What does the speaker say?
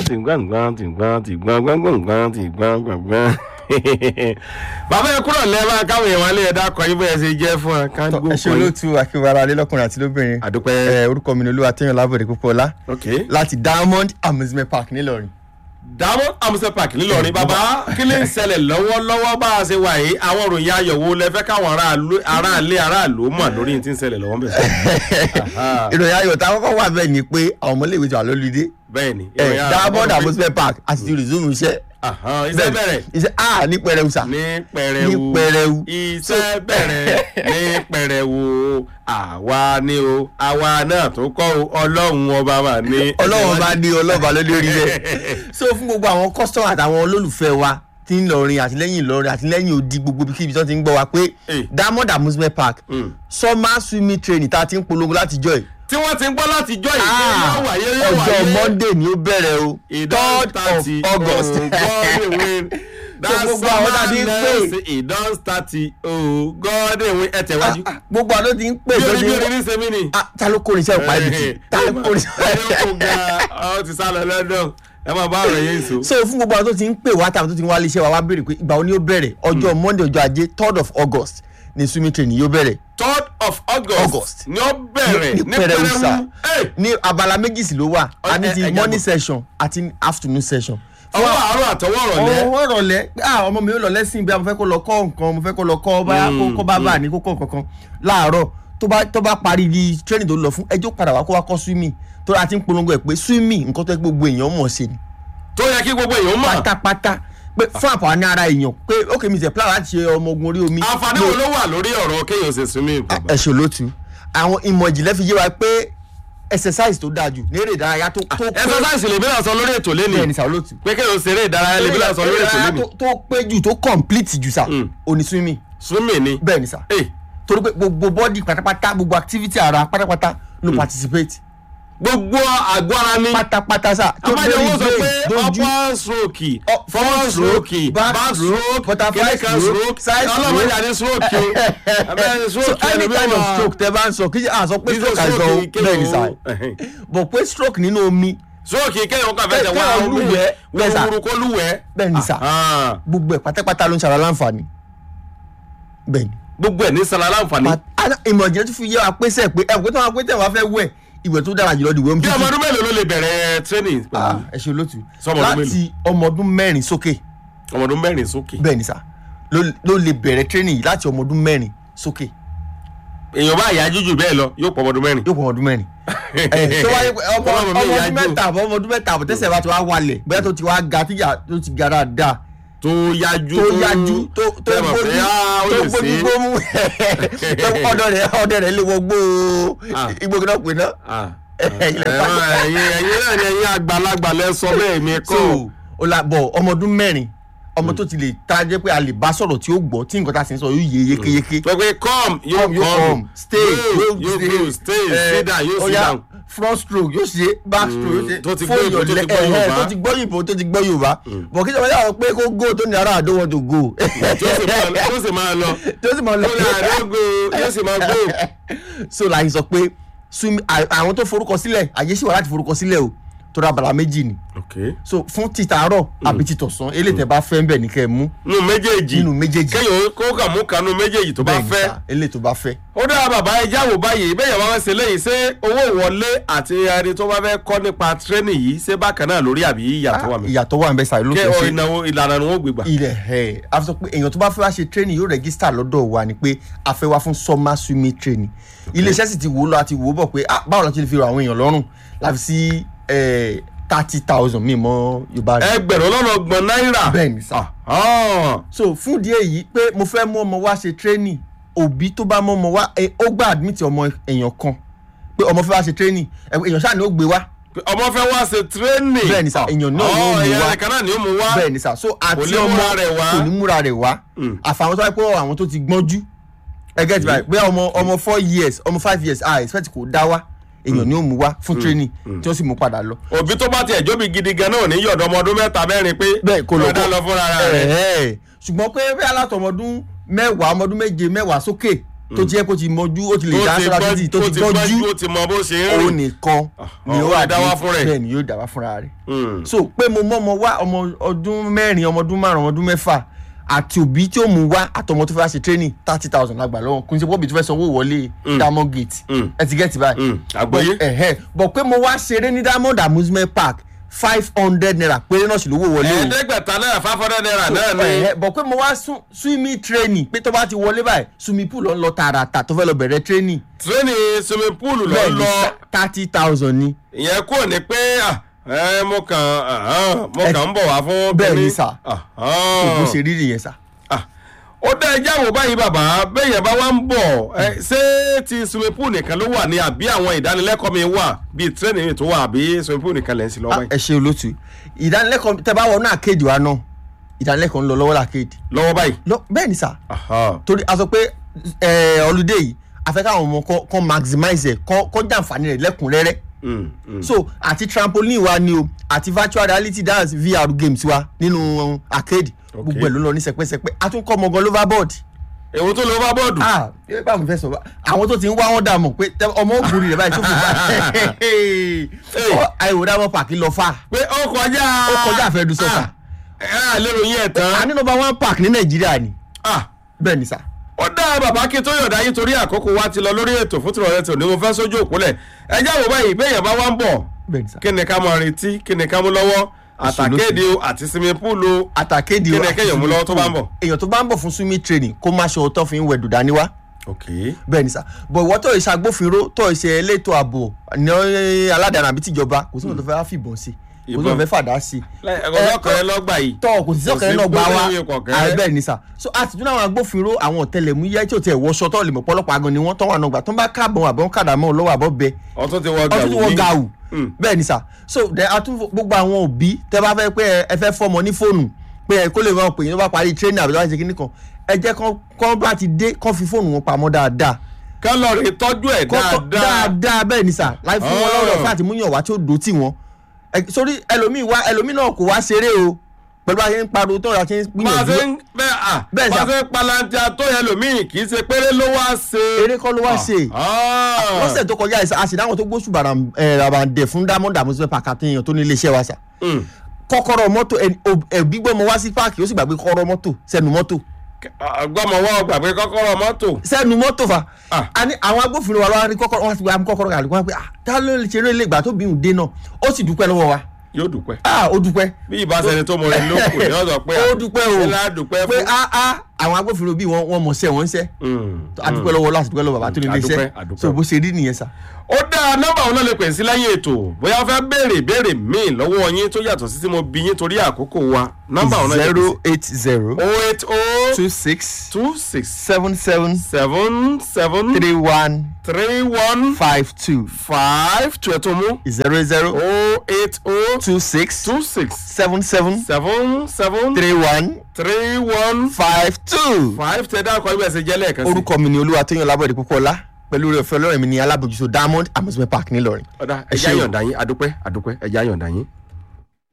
tìgbàngbàn tìgbàn tìgbàn gbàngbàngbàn tìgbàn gbàngbàn. bàbá ẹ kúrò lẹ́ẹ̀bá káwọn èèyàn wálé ẹ̀dá kọ yín bẹ́ẹ̀ ṣe jẹ́ fún ẹ ká gbó ẹ ṣe olóòtú akínwara alẹ́ lọ́kùnrin àti lóbìnrin àdúpẹ́. ẹ orúkọ mi ni olúwa tẹ́yàn lábọ̀dé púpọ̀lá ok láti diamond amusement park nílọrin. diamond amusement park ńìlọrin bàbá kí ló ń ṣẹlẹ̀ lọ́wọ́lọ́wọ́ bá a ṣe wà yìí àwọn òròyìn ayọ̀ wo lẹ fẹ́ káwọn aráàlú aráàlú aráàlú mọ̀ lórí tí ń ṣẹlẹ̀ lọ́wọ́ bẹ̀. ìròyìn ayọ̀ tá a kọ́kọ́ wà bẹ́ẹ̀ ni pé àwọn ọmọléèwé ti wà lólùdé bẹ́ẹ̀ ni. ẹ diamond amusement park àti ti resume iṣẹ́ Ahan, iṣẹ́ bẹ̀rẹ̀ iṣẹ́ a ní pẹrẹu sà ní pẹrẹwu ní pẹrẹu. iṣẹ́ bẹ̀rẹ̀ ní pẹrẹwu àwa ni o àwa náà tó kọ́ o ọlọ́run ọba mà ní. ọlọ́run bá ní ọlọ́ba lórí orí rẹ̀ so fún gbogbo àwọn customer àtàwọn olólùfẹ́ wa tí ń lọrin àtìlẹ́yìn ìlọrin àtìlẹ́yìn odi gbogbo ibikíbi tó ti ń gbọ́ wa pé Eh. diamond amusement park Mm. summer swimming training tá a ti ń polongo láti jọ ẹ̀ tí wọ́n ti ń gbọ́ láti jọ ìgbé yóò wáyé yóò wáyé. ọjọ́ monday ni ó bẹ̀rẹ̀ o ìdán third of thirty august gbogbo àwọn tá a ti ń pè. ìdán thirty oh god ewé ẹ tẹ̀wájú. gbogbo àwọn tó ti ń pè bí tó orí ti bí ń orí ní sẹ́mi ni. Ah, ta ló kórè iṣẹ́ ìpa ibi ta ló kórè ẹ kò ga ọ ti sá lọ london ẹ máa bá ọ̀rọ̀ yẹn sọ. so fún gbogbo àwọn tó ti ń pè wá tàbí tó ti ń wá iléeṣẹ́ wa wá béèrè pé ìgbà wo ni ó bẹ̀rẹ̀ ọjọ́ monday ọjọ́ ajé third of august ni swimming training yóò bẹ̀rẹ̀ third of august, August. ni ó bẹ̀rẹ̀ ní ní pẹrẹwu sá Hey! ní abala méjì sí ló wà a ní ẹ- ti ẹ morning jábọ̀. session àti afternoon session. ọwọ́ àárọ̀ àtọwọ́ ọ̀rọ̀lẹ́ ọwọ́ rọ̀lẹ́ ah ọmọ mi ò lọ lẹ́sìn bí a mo fẹ́ kó lọ kọ́ nǹkan mo fẹ́ kó lọ kọ́ bá kó bá bá ní kó kọ́ nǹkan kan láàárọ̀ tó bá tó bá parí di training tó lọ fún ẹjọ́ padà wá kó wá kọ́ swimming tó a ti ń polongo ẹ̀ pé swimming nǹkan tó yẹ kí gbogbo èèyàn mọ̀ ṣe ni tó yẹ kí gbogbo èèyàn mọ̀ pátápátá pé fún àǹfààní ara èèyàn pé ókè mi tẹ̀ plan láti ṣe ọmọ ogun orí omi. àǹfààní wo ló wà lórí ọ̀rọ̀ kéèyàn ṣe swimming bàbá. ẹ ṣe olótú àwọn ìmọ̀ ìjìnlẹ̀ fi yé wa pé exercise tó dáa jù ní eré ìdárayá tó tó pé exercise lèmi náà sọ lórí ètò bẹ́ẹ̀ ni lẹ́nu sà olótú pé kéèyàn ṣeré ìdárayá lèmi náà sọ lórí ètò ìdárayá lẹ́nu tó- tó pé jù tó complete jù sà Mm. òní swimming swimming ni. bẹ́ẹ̀ ni sà Hey, torí pé gbogbo body pátápátá gbogbo activity ara pátápátá ló participate gbogbo àgọ́ ara ni. pátápátá sà tó àmọ́jọ lórí wọ́n sọ pé brain dojú upper stroke Up- forward stroke back back stroke, stroke butterfly kìnìkan stroke, stroke side stroke. ọlọ́mọdé àti stroke o abẹ́rẹ́ so stroke any ẹlòmíràn kind of wà- stroke tẹ bá ń sọ kí à sọ pé kí stroke stroke àìsàn kéèyàn bẹ́ẹ̀ ni sà ó- ẹ̀hìn. bọ̀ pé stroke nínú omi stroke kéèyàn kàn fẹ́ tẹ̀ wá Kéèyàn omi lúwẹ̀ẹ́, bẹ́ẹ̀ sà. wúruwúru kó lúwẹ̀ẹ́. bẹ́ẹ̀ ni sà Ah, gbogbo ẹ̀ pátápátá ló ń ṣara láǹfààní bẹ́ẹ̀ ni. gbogbo ẹ̀ ní sara láǹfààní. But, ana- ìmọ̀ ìjìnlẹ̀ tún fi yé wa pé sẹ́ pé ẹ̀ pé tí wọ́n pé tẹ̀ wá fẹ́ wẹ̀ ìwẹ̀ tó dára jùlọ dìwẹ̀ ń bí bí ọmọ ọdún mélòó ló lè bẹ̀rẹ̀ training pẹ̀lú ẹ ṣe olótú Sọmọ ọdún láti ọmọ ọdún mẹ́rin sókè ọmọ ọdún mẹ́rin sókè. bẹ́ẹ̀ ni sà ló ló lè bẹ̀rẹ̀ training yìí láti ọmọ ọdún mẹ́rin sókè èèyàn bá yájú jù bẹ́ẹ̀ lọ yóò pọ̀ ọmọ ọdún mẹ́rin. yóò pọ̀ ọmọ ọdún mẹ́rin. ẹ tó wáyé pé ọmọ Ọmọ mi ọmọ ọdún yájú. mẹ́ta àbọ̀ ọmọ ọdún mẹ́ta àbọ̀ tẹ́sẹ̀ bá ti wá wálẹ̀ bóyá tó ti wá ga tíjà tó ti ga dáadáa tó yájú tó yájú tó tó tẹ́ mọ̀ pé, gbójú ah, ó tó lè gbójú ṣe é. gbómú ọdọ rẹ ọdọ rẹ lè wọ gbó Ah. igbó kí náà pè náà. Ah, Ilẹ̀ ẹ̀rọ pàtó. ẹ̀yin ẹ̀yin náà ni ẹ̀yin àgbàlagbà lẹ sọ bẹ́ẹ̀ mi kọ́. so o la bọ ọmọ ọdún mẹ́rin ọmọ tó ti lè ta jẹ́ pé a lè bá sọ̀rọ̀ tí ó gbọ́ tí nǹkan tá a sì ń sọ yóò yé yékéyéké. pé pé come yóò Come, yóò come come stay Go, yóò go stay eh, sit down yóò ó sit yá, down. front stroke yóò ṣe back stroke yóò ṣe tó ti gbọ́ fóònù Ìgbò, tó ti ọ̀lẹ́- gbọ́ ẹ̀hẹ́, Yorùbá. tó ti gbọ́ Ìgbò tó ti gbọ́ Yorùbá bọ̀ kí sọ̀rọ̀ yàrá pé kó go tó ní ara I don't want to go tí ó sì máa lọ tí ó sì máa lọ tó sì máa lọ tó ní àdógó yóò sì máa gbó. so láyé sọ pé swim à- àwọn tó forúkọ sílẹ̀ àyè sì wà láti forúkọ sílẹ̀ o tó ra bàrà méjì ni ok so fún títàárọ̀ àbí títọ̀sán eléyìí tẹ́ bá fẹ́ ń bẹ̀ ní kẹ́ ẹ mú nínú méjèèjì nínú méjèèjì kéèyàn kó kà mú kanú méjèèjì tó bá bẹ́ẹ̀ ni fẹ́. sà, eléyìí tó bá fẹ́. ó dára bàbá ẹja wò báyìí bẹ́ẹ̀ yẹn bá wá ṣe léyìí ṣé owó ìwọlé àti ẹni tó bá fẹ́ kọ́ nípa tírénì yìí ṣé bákan náà lórí àbí ìyàtọ̀ wà mí. ìyàtọ̀ wà ń bẹ sàrí ló kí fẹ́ ọ ṣe ìnáwó ìlànà ni wọ́n gbé gbà. ilẹ̀ ẹ̀ a fi sọ pé èèyàn tó bá fẹ́ wá ṣe training yóò register lọ́dọ̀ wa ni pé a fẹ́ wá fún summer swimming training iléeṣẹ́ sì ti wò ó lọ àti wò ó bọ̀ pé ah, báwo la ti lè fi rọ àwọn èèyàn lọ́rùn láfi sí thirty thousand mi mọ́ yorùbá rẹ̀ ẹgbẹ̀rún lọ́nà ọgbọ̀n náírà. bẹ́ẹ̀ ni sà Ah, so fún ìdí èyí pé mo fẹ́ mú ọmọ wá ṣe training òbí tó bá mú ọmọ wá ẹ, ó gbà admit ọmọ èèyàn kan pé ọmọ fẹ́ wá ṣe training ẹ, èèyàn ṣáà ni ó gbé wá ọmọ fẹ́ wá ṣe tírénì. Bẹ́ẹ̀ ni sà, èèyàn náà ni ó mú èèyàn wá. nìkan náà ni ó mú wá. bẹ́ẹ̀ ni sà so àti ní ọmọ múra rẹ̀ wá. kò ní múra rẹ̀ wá Mm. àfàwọn tó wáyé pé àwọn tó ti gbọ́njú ẹgẹ́ ti báyìí pé ọmọ ọmọ four years ọmọ five years ah expect kò dá wá èèyàn ni ó mú wá fún training tí ó sì mú padà lọ. òbí tó bá tiẹ̀ jóbi gidi gan náà ò ní yọ̀dọ̀ ọmọ ọdún mẹ́ta mẹ́rin pé bẹ́ẹ̀ kò lọ ọ̀dà lọ fúnra rẹ̀. Ẹ̀ẹ́. ṣùgbọ́n pé bí alátọmọdún mẹ́wàá ọmọdún méje mẹ́wàá sókè tó jẹ́ kó ti mọjú ó ti lè dá sọ́ra títì tó ti gbọ́jú ó ti mọ bó ṣe ń òun rìn nìkan ni ó ó lè wà dá wá fún rẹ̀. bẹ́ẹ̀ ni yóò dá wá fúnra rẹ̀ Mm. so pé mo mọ́ ọmọ wá ọmọ ọdún mẹ́rin ọmọ ọdún márùn ọmọ ọdún mẹ́fà àti òbí tí ó mú wá àtọmọ tó fẹ́ wá ṣe training thirty thousand lágbà lọ́wọ́ kò ní ṣe pọ́bì tó fẹ́ sanwó wọlé diamond gate Mm. ẹ ti gẹ́tì báyìí Mm. àgbọ́yé ẹ̀hẹ́ bọ̀ pé mo wá ṣeré ní diamond amusement park five hundred naira péré náà sì lówó wọlé o ẹ̀ẹ́dẹ́gbẹ̀ta náírà five hundred naira náà ni ẹ̀hẹ́ bọ̀ pé mo wá sún- swimming training pé tó bá ti wọlé báyìí swimming pool ló ń lọ tààràtà tó fẹ́ lọ bẹ̀rẹ̀ training tírénì swimming pool lọ bẹ́ẹ̀ ni lọ thirty thousand ni ìyẹn kúrò ní pé ah, ẹ mo kàn ahán, mo kàn ń bọ̀ wá fún Bẹ́ẹ̀ ni kínní. sà. Ahán. bó ṣe rí nìyẹn sà. Ah, ó dá ẹjẹ́ àwò báyìí bàbá bẹ́yẹn bá wá ń bọ̀ ẹ, ṣé ti swimming pool nìkan ló wà ní àbí àwọn ìdánilẹ́kọ̀ọ́ mi wà bíi tírénì mi tó wà àbí swimming pool nìkan lẹ́ ń sí lọ́wọ́ Ah, báyìí ẹ ṣe olótú ìdánilẹ́kọ̀ọ́ tẹ bá wọnú àkéèdì wa náà ìdánilẹ́kọ̀ọ́ ń lọ lọ́wọ́ làkéèdì lọ́wọ́ báyìí. lọ bẹ́ẹ̀ ni sà Ahán. torí a sọ pé ọlùdé yìí a fẹ́ káwọn ọmọ kọ́- kọ́ maximize ẹ̀ kọ́ kọ́ jàǹfààní rẹ̀ lẹ́kùnrẹ́rẹ́ Mm, mm. so àti trampoline wa ni o àti virtual reality dance vr games wa nínú arcade gbogbo ẹ̀ ló lọ ní sẹpẹ́sẹpẹ́ a tún kọ́ ọmọ gan loverboard èwo tó lọ bá bọ́ọ̀dù. ah ẹ bá mi fẹ́ sọ àwọn tó ti ń wá wọn dà mọ̀ pé tẹ- ọmọ ògùnrin rẹ̀ báyìí tó fi bá àìwò dàmọ́ pàkí lọ fà pé ó kọjá. ó kọjá àfẹ́dù sọ́kà ẹ á lérò yín ẹ̀ tán. a ní number one park ní nàìjíríà ni Ah, bẹ́ẹ̀ ni sà. ó dá bàbá kí tó yọ̀dá yín torí àkókò wa ti lọ lórí ètò fún tìrọ̀lẹ́ tó ní mo fẹ́ sójú òpólẹ̀ ẹ jẹ́ àwò báyìí bẹ́ẹ̀ yẹn bá wá ń bọ̀ bẹ́ẹ̀ ni sà. kí ni ká máa retí kí ni ká mú lọ́wọ́ àtàkéde o àti sinmi púùlù o àtàkéde Kí ni kéèyàn mú lọ́wọ́ tó bá ń bọ̀? èèyàn tó bá ń bọ̀ fún swimming training kó má ṣe ọtọ́ fi ń wẹ̀ dùdá níwá ok bẹ́ẹ̀ ni sà bọ̀ ìwọ tó ìṣe agbófinró tó ìṣe elétò ààbò ní aládàáni àbí tìjọba kò sí nǹkan tó fẹ́ fìbọn sí kò sí nǹkan tó fẹ́ fàdá sí ọlọ́kọ̀ọ́rẹ́ lọ́gbà yìí tọ́ kò sí sọ́kẹ́rẹ́ náà gbà wá kò sí kọ̀kẹ́rẹ́. àì bẹ́ẹ̀ ni sà so àtijọ́ àwọn agbófinró àwọn ọ̀tẹlẹ̀múyẹ́ tí ò tẹ̀ wọṣọ tó lè mọ̀ pọ́lọ́pàá gan ni wọ́n tọ́ wà náà gbà tó ń bá káàbọ̀ àbọ̀ ń kàdàmọ́ lọ́wọ́ àbọ̀ bẹ ọtún ti wọ ọtún tí gàwù wọ́n ní ga wù Mm. bẹ́ẹ̀ ni sà so then a tún gbogbo àwọn òbí tẹ bá fẹ́ pé ẹ- ẹ fẹ́ fọmọ ní fóònù pé ẹ kó lè máa pè yín tó bá parí training àbí tó bá ṣe kíní kan ẹ jẹ́ kán kán bá ti dé kán fi fóònù wọn pamọ́ dáadáa kálọ̀rì tọ́jú ẹ̀ Kán tọ́- dáadáa dáadáa bẹ́ẹ̀ ni sà láì fún wọn lọ́rọ̀ fún àtìmúyàn wá tí ó dò tì wọ́n Ẹ- sórí ẹlòmíì wá ẹlòmíì náà kò wá ṣeré o pẹ̀lú bá a ṣe ń pariwo tó ọ̀rọ̀ ṣe ń máa gbìyànjú ṣe ń bẹ́ẹ̀ à Bẹ́ẹ̀ máa sà. ṣe ń palantia tó yẹ lòmíì kì í ṣe péré ló wá ṣe. eré kọ́ ló wá ṣe Ah. lọ́sẹ̀ tó kọjá ìsà àṣìdáwọn tó gbóṣù bàràǹdẹ̀ fún diamond amusement park àtẹ̀yàn tó ní iléeṣẹ́ wa sà Mm. kọ́kọ́rọ́ mọ́tò ẹbí gbọmọ wá sí páàkì ó sì gbàgbé kọ́kọ́rọ́ mọ́tò sẹ́nu mọ́tò gbọ́mọ̀ wọ́n gbàgbé kọ́kọ́rọ́ mọ́tò. sẹ́nu mọ́tò fa Ah. a ní àwọn agbófinró wa lọ́wọ́ ní kọ́kọ́rọ́ wọn ti gba kọ́kọ́rọ́ kàlùkù wọn pé ah tá ló lè ṣeré ilé ìgbà tó bí òun dé náà ó sì dúpẹ́ lọ́wọ́ wa yóò dúpẹ́. ah ó dúpẹ́ bí ìbáṣẹni tó mọ ẹni lóko ni wọ́n sọ pé ó dúpẹ́ o ilá dúpẹ́ pé fún. ah ah àwọn agbófinró bíi wọn wọn mọ̀ sẹ́ wọ́n ń sẹ́ Mm. a dúpẹ́ lọ́wọ́ láti dúpẹ́ lọ́wọ́ bàbá tó ní ilé Adúpẹ́, iṣẹ́ adúpẹ́. so bó ṣe rí nìyẹn sà. ó dá nọ́mbà òun náà lè pè sí lẹ́yìn ètò bóyá wọ́n fẹ́ béèrè béèrè míì lọ́wọ́ yín tó yàtọ̀ sí tí mo bí yín torí àkókò wa nọ́mbà òun náà lè pè zero sí. eight zero oh eight oh two six two six seven seven seven seven three one three one five two five two ẹ̀ tó mú zero zero oh eight oh two six two six seven seven seven seven three one three one five two. five tẹ dákọ̀ ẹgbẹ́ ẹsẹ̀ jẹ́ lẹ́ẹ̀kan sí. orúkọ mi ni olúwa tóyàn lábọ̀dé púpọ̀lá pẹ̀lú rẹ̀ fẹ́ lọ́rẹ̀ mi ní alábòjútó diamond amusement park ńìlọrin. ọ̀dà ẹ ẹja ṣé o. yọ̀ǹda yín adúpẹ́ adúpẹ́ ẹja yọ̀ǹda yín.